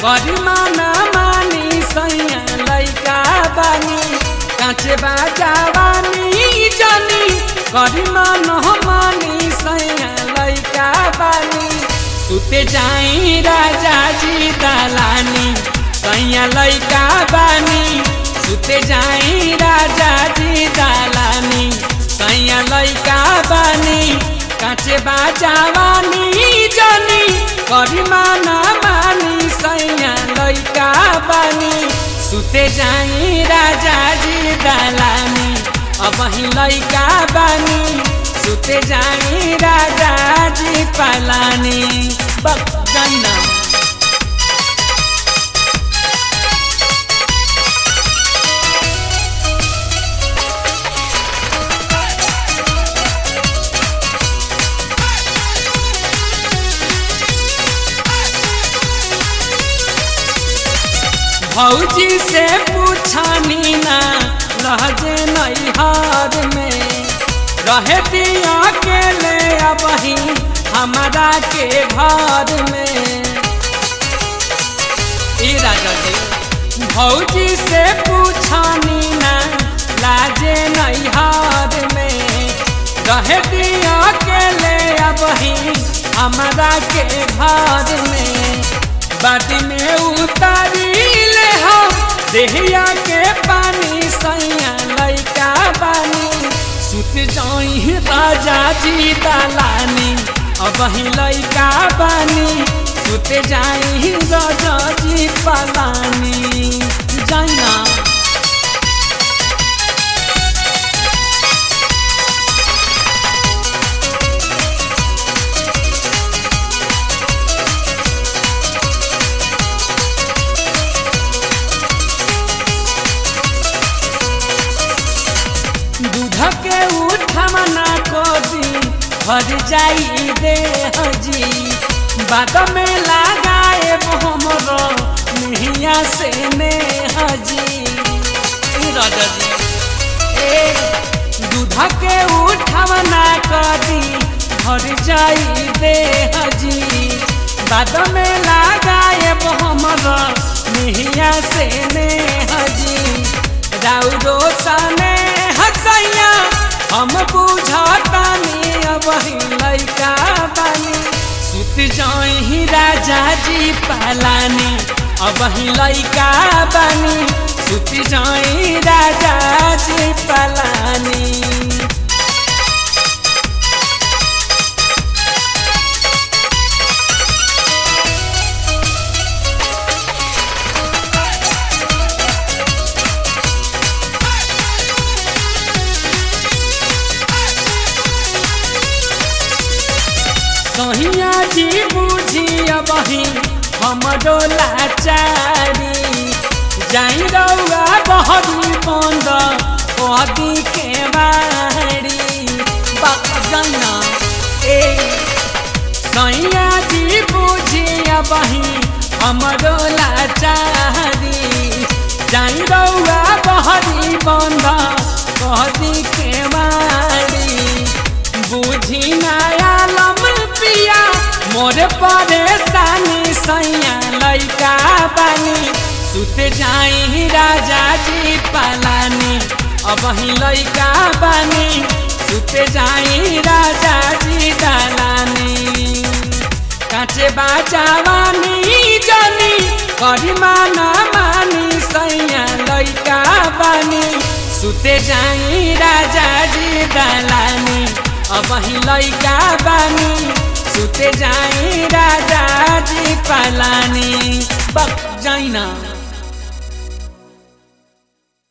करिमाना मानी सैया लैका बानी काचे बाजावानी जानी करिमाना मानी सैया लैका बानी सुते जाई राजा जी दलानी सैया लैका बानी सुते जाई राजा जी दलानी सैया लैका बानी काचे बाजावानी जानी करिमाना मानी सैया लैका बानी सुते जाई राजा जी दलानी अब ही लैका बानी सुते जाई राजा जी पलानी बना भौजी से पूछानी ना लहजे नैहर में रहे दिया के ले अबही हमारा के घर में ई राजा जी भौजी से पूछानी ना लाजे नैहर में रहे दिया के ले अबही हमारा के घर में बाटी में उतारी ले हो देहिया के पानी सैया लैका बानी सुत जाई राजा जी दलानी अब ही लैका बानी सुत जाई राजा जी पलानी जाइना दूध के उठमना को दी भर जाई दे हजी बाद में लगाए हमरो नहिया से ने हजी राजा जी ए दूध के उठमना को दी भर जाई दे हजी बाद में लगाए हमरो नहिया से ने हजी राउरो सने हसैया हम बुझतानी अब लैका बानी सुत जाई राजा जी पलानी अब लैका बानी सुत जाई राजा जी पलानी कहिया जी बुझी बही हमरो लाचारी जाई रौआ बहरी बंद कदी के बारी बजना ए सैया जी बुझी बही हमरो लाचारी जाई रौआ बहरी बंद कदी के बारी बुझी नया लम पिया मोर परेशानी सैया लैका बानी सुत जाई राजा जी पलानी अब ही लैका बानी सुत जाई राजा जी दलानी काचे बाजावानी जानी करिमाना मानी सैया लैका बानी सुते जाई राजा जी दलानी अब ही लैका बानी सुते जाई राजा जी पलानी बक जाइना